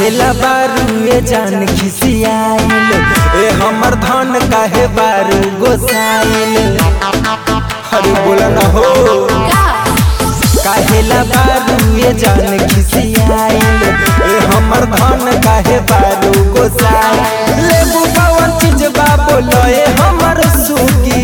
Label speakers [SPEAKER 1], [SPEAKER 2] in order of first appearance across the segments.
[SPEAKER 1] काहेला बारू ए जान खिसियाइल ए हमर धन काहे बारू गोसाइल अरे बोला ना हो काहेला बारू ए जान खिसियाइल ए हमर धन काहे बारू गोसाइल लेबू कवन चीज बा बोलो ए हमर सुगी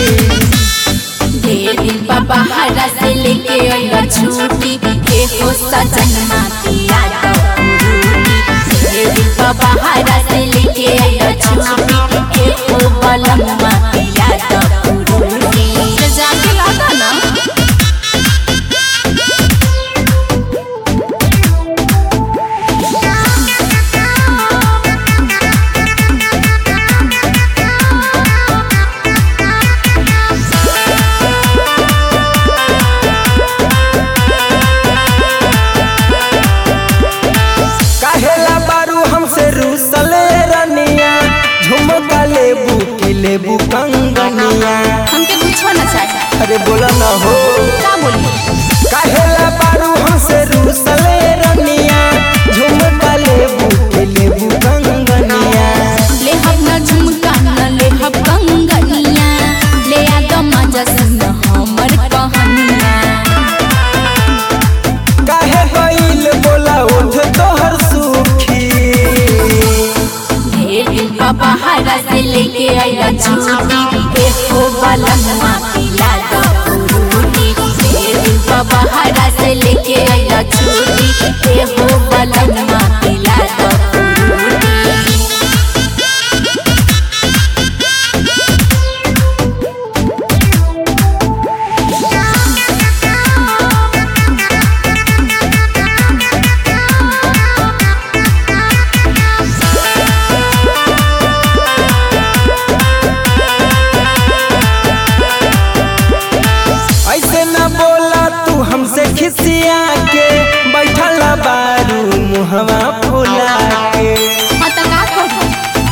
[SPEAKER 2] ढेर दिन बाबा हरा से लेके आइला छुट्टी के हो सजनमा पिया तो उरूनी ढेर दिन बाबा हरा से लेके आइला छुट्टी के हो बलम्मा पिया तो उरूनी जाके लागा ना
[SPEAKER 1] काहेला बारू हमसे रूसले रनिया झुमका लेबू की लेबू कंगनिया
[SPEAKER 2] हमके पूछो ना चाहे
[SPEAKER 1] अरे बोला ना हो
[SPEAKER 2] का बोली
[SPEAKER 1] काहेला बारू हमसे रूसले रनिया झुमका लेबू की लेबू कंगनिया
[SPEAKER 2] ले हम ना झुमका ना ले हम कंगनिया ले आ द मजा सुन हमर कहानिया
[SPEAKER 1] काहे गइल बोला उठ तोहर सुखी
[SPEAKER 2] ढेर दिन बाबा हरा से लेके आइला छुट्टी के हो बलम्मा पिला दो उरूनी ढेर दिन बाबा हरा से लेके आइला छुट्टी के हो बलम्मा पिला दो उरूनी
[SPEAKER 1] ऐसे न बोला तू हमसे खिसिया के बैठल बारू मुहवा फुला के
[SPEAKER 2] हाँ तो का करूं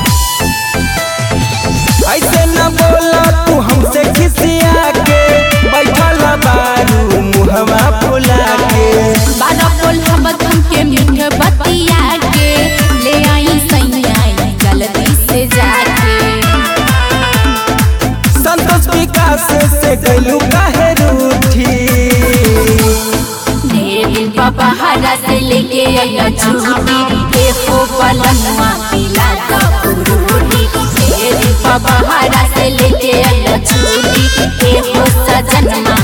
[SPEAKER 1] ऐसे न बोला तू हमसे खिसिया के बैठल बारू मुहवा फुला के
[SPEAKER 2] बारह बोल हमत हमके मीठ बतिया के ले आई सैया जल्दी से जाके
[SPEAKER 1] संतोष विकास से गलू काहे रूठी
[SPEAKER 2] ढेर दिन बाबा हरा से लेके आया छुट्टी के हो पलंगवा पिला द उरूनी ढेर दिन बाबा हरा से लेके आया छुट्टी के हो सजनमा